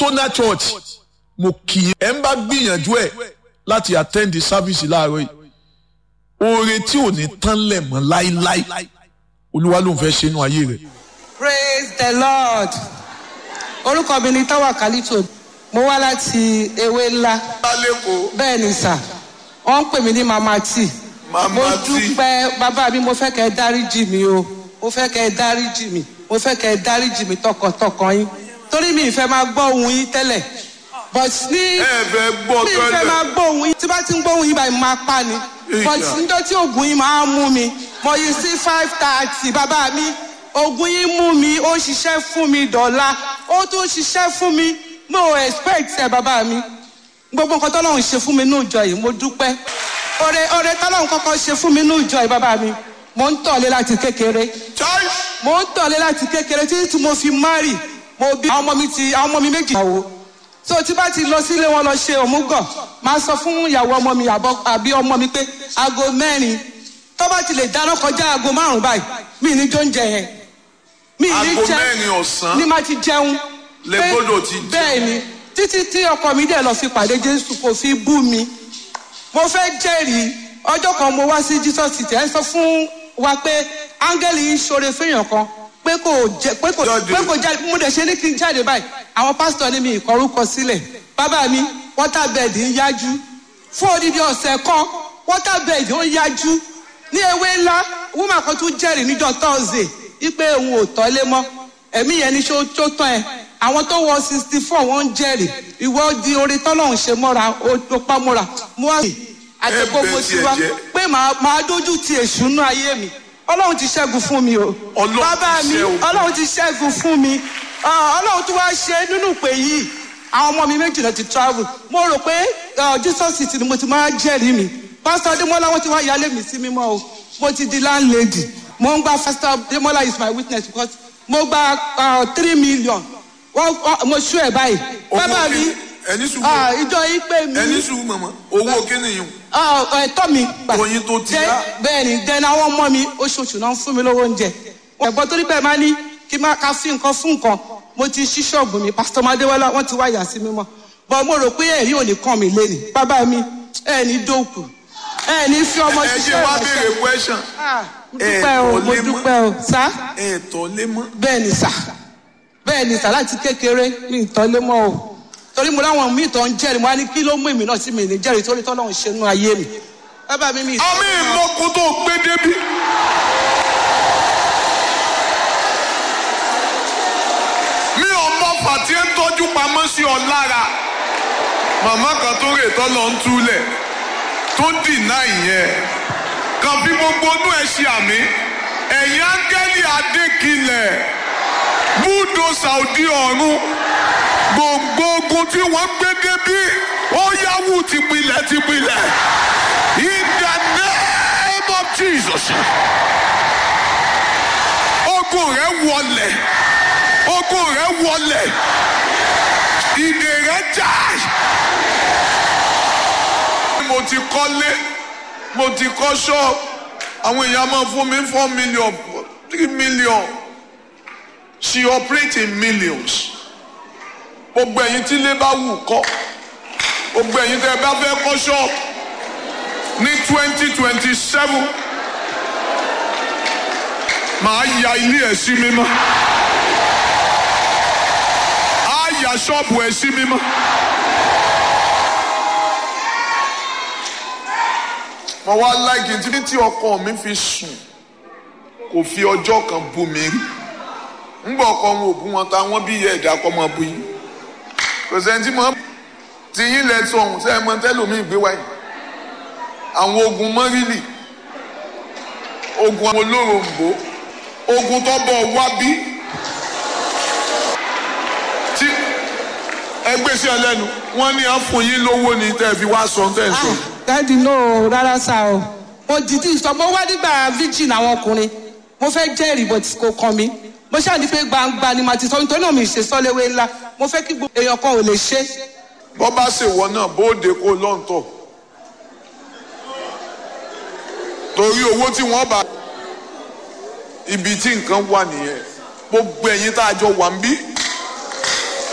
Sona Church mo kì í ẹ̀ ń bá gbìyànjú ẹ̀ láti attend the service láàárọ̀ yìí oore tí ò ní tán lẹ̀ mọ́ láíláí olúwa ló ń fẹ́ ṣe inú ayé rẹ̀. praise the lord orúkọ mi ni táwa kálítò mo wá láti ewé ńlá lálẹ́kọ̀ọ́ bẹ́ẹ̀ ni sà wọ́n ń pè mí ní mama t Mama mo T. dúpẹ́ bàbá mi mo fẹ́ kẹ́ ẹ dáríjì mi o mo fẹ́ kẹ́ ẹ dáríjì mi mo fẹ́ kẹ́ ẹ dáríjì mi tọkàntọkàn yín torí mi ìfẹ́ máa gbọ́ ohun yín tẹ́lẹ̀ but ní ẹ fẹ́ gbọ́ mi ìfẹ́ máa gbọ́ ohun yín tí bá ti ń gbọ́ ohun yín báyìí mo máa pa ni but Ìjà. níjọ́ tí oògùn yín máa ń mú mi mo yí sí five thirty bàbá mi oògùn yín mú mi ó ṣiṣẹ́ fún mi dọ̀la ó tún ṣiṣẹ́ fún mi mo ò expect ẹ̀ bàbá mi gbogbo nǹkan tọ́lọ́run ṣe fún mi ní ìjọ yìí mo dúpẹ́ oore oore tọ́lọ́run kọ́kọ́ ṣe fún mi ní ìjọ yìí bàbá mi mo ń tọ̀lé láti kékeré chai mo ń tọ̀lé láti kékeré títí tí mo fi márì mo bí àwọn ọmọ mi ti àwọn ọmọ mi méjì ìyàwó so tí bá ti lọ sílé wọn lọ ṣe òmùgọ̀ máa sọ fún ìyàwó ọmọ mi àbọ̀- àbí ọmọ mi pé aago mẹ́rin tó bá ti lè dáná kọjá aago márùn báyìí mi ní jó ń jẹ yẹn mi ní Aago jẹ mẹ́rin ọ̀sán ní má ti jẹun lẹ Pé- gbọ́dọ̀ ti jẹun. bẹ́ẹ̀ ni títí tí ọkọ mi dẹ̀ lọ fi pàdé jésù kò fi bú mi mo fẹ́ jẹ́rìí ọjọ́ kan mo wá sí jesus city ẹ̀ ń sọ fún wa pé áńgẹ́lì yìí ṣoore fẹ́yàn kan pé kò jẹ pé kò Jáde. pé kò jáde mo dẹ̀ ṣe ní kí n jáde báyìí àwọn pásítọ̀ ní mi ìkọrúkọ sílẹ̀ bàbá mi waterbed ń yájú fún odidi ọ̀sẹ̀ kan waterbed ó ń yájú ní ewé ńlá woman kan tún jẹ́rìí níjọ́ thursday wípé òun ò tọ́lé mọ́ ẹ̀mí yẹn ní ṣó tó tán ẹ̀ àwọn tó wọ sixty four wọ́n ń jẹ́rìí ìwọ di orí tọ́lọ́hún ṣe mọ́ra ó tó pa mọ́ra mo wá àti Ẹ gbogbo bẹ tí tiẹ̀ wá jẹ́. pé màá màá dójú ti èṣù nú ayé mi ọlọ́run ti ṣẹ́gun fún mi o Ọlọ́run bàbá ti mi ṣẹ́gun. ọlọ́run ti ṣẹ́gun fún mi Ah, ọlọ́run tó wá ṣe nínú ìpè yìí àwọn ọmọ mi méjìlá ti travel mo rò pé ah, jesus city ni mo ti máa jẹ́rìí mi pásítọ̀ adémọ́lá wọn ti wá yálé mi sí mímọ́ o mo ti di landlady mo ń gba pásítọ̀ adémọ́lá is my witness because mo gba ah, three million wọ́n wọ́n- mo ṣú ẹ̀ báyìí bàbá mi ẹni sùn ah, ìjọ yìí pé mi ẹni sùn mọ̀mọ́ owó kíni yìí Ah, ẹ̀tọ́ mi gbà. Oyin tó ti Dẹ́- yá. bẹ́ẹ̀ ni dẹ́nu àwọn ọmọ mi oṣooṣù náà ń fún mi lówó oúnjẹ. ẹ̀gbọ́n torí pé ẹ máa ní kí n máa ka fi nǹkan fún nǹkan mo ti ṣí ṣọ́ọ̀bù mi pásítọ̀ madéwọ́lá wọ́n ti wá yà sí mímọ́ bọ́ mo rò pé ẹ̀rí ò ní kàn mí lẹ́nu bàbá mi ẹ̀ ní dòkù ẹ̀ ní fi ọmọ ẹ ṣe ṣiṣẹ́ wá ìránṣẹ́. béèrè question Ah, mo ẹ dúpẹ́ o kò mo lè mọ́. dúpẹ́ o sá ẹ tọ́ lé mọ́ bẹ́ẹ̀ ni sà bẹ́ẹ̀ ni sà láti kékeré mi ì tọ́lé mọ́ o torí mo láwọn míì tó ń jẹ́rìí mo á ní kí ló mú èmi náà sí mi ní jẹ́rìí torí tọ́lọ́run ṣe nú ayé mi bàbá mi mi ì àmì ìmọ̀kù tó gbé débi. mi ò mọ fàtí ń tọ́jú pamọ́ sí ọ lára màmá kan tó rè tọ́ lọ ń túlẹ̀ tó dìnnà ìyẹn kan fi gbogbo inú ẹ ṣe àmì ẹ̀yìn áńgẹ́lì adékinlẹ̀ búdòsà òdi ọ̀run gbogbo ogun tí wọ́n gbé débi ó yáwù tìpilẹ̀ tìpilẹ̀ in the name of Jesus ogun rẹ wọlẹ̀ ogun rẹ wọlẹ̀ ìdè rẹ já mo ti kọ́lé mo ti kọ́ ṣọ́ọ̀bù àwọn èèyàn máa fún mi four million three million she operate in millions gbogbo ẹ̀yin tí ilé bá wù kọ́ gbogbo ẹ̀yin tẹ́ ẹ bá fẹ́ kọ́ ṣọ́ọ̀bù ní twenty twenty seven màá ya ilé ẹ̀ sí mímọ́ á ya ṣọ́ọ̀bù ẹ̀ sí mímọ́. mo wá láìkí tí tí ọkọ mi fi sùn kò fi ọjọ́ kan bú mi rí ńgbà ọkọ wọn ò bú wọn ta wọn bí ìyá ẹ̀dá kọ́ máa bú yín kò sẹ́ni tí mo ti yín lẹ sọ ọ̀hún sẹ́yìn mọ́ tẹ́lómi ìgbé wáyé àwọn ogun mọ́rìlì ogun àwọn olóròǹbó ogun tó bọ̀ wá bí tí ẹgbẹ́ sí ẹlẹ́nu wọ́n ní à ń fún yín lówó ni tẹ́ ẹ fi wá sọ tẹ́ ẹ sọ. dáàdi náà rárá sá o mo dìdí sọ mo wá nígbà virgin àwọn ọkùnrin mo fẹ́ jẹ́rìí bó ti kò kàn mí mo ṣáà ní pé gbangba ni màá ti sọ nítorí náà mi ṣe sọ́léwé ńlá mo fẹ́ kí gbogbo èèyàn kan ò lè ṣe bọ́ bá ṣèwọ náà bóde kó lọ́ǹtọ̀ torí owó tí wọ́n bá ibi tí nǹkan wà nìyẹn gbogbo ẹ̀yin tá a jọ wà ń bí